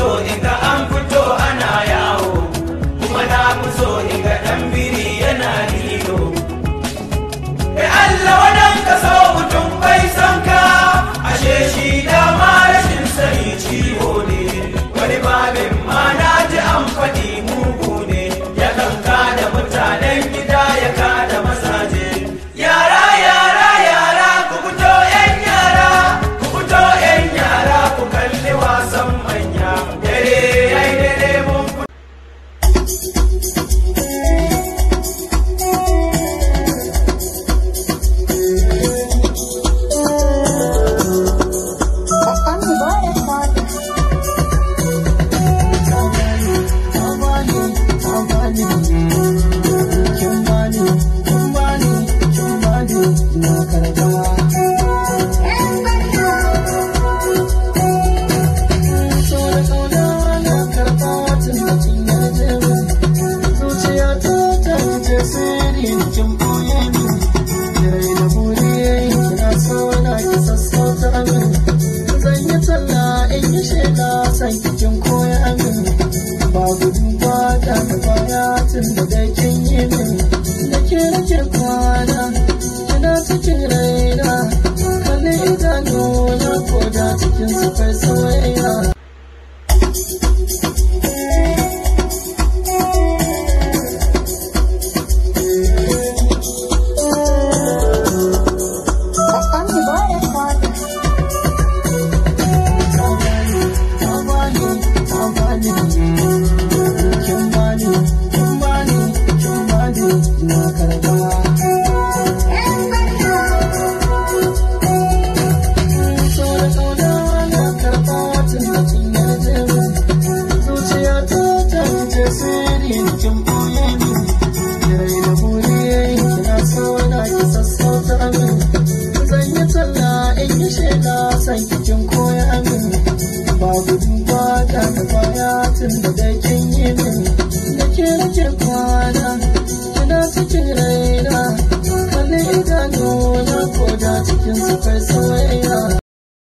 so in ga an fito ana yawo kuma na fi so in ga ɗan biri yana lilo kai Allah wadan ka so mutum bai san ka ashe shi dama rashin sani ciwo ne wani babin ma na ji an faɗi mugu ne ya kanka da mutanen gida ya kada mazaje yara yara yara ku fito yan yara ku fito yan yara ku kalli wasan manya dare yayi dare mun fito Kin koya min ba gudun kwata da baya tun da dai kin yi min da ke nake kwana kina cikin raina kalli idanuna ko da cikin su kai soyayya Kin koya min ba gudun kwata da baya tun da dai kin yi min da ke nake kwana kina cikin raina kalli idanuna ko da cikin su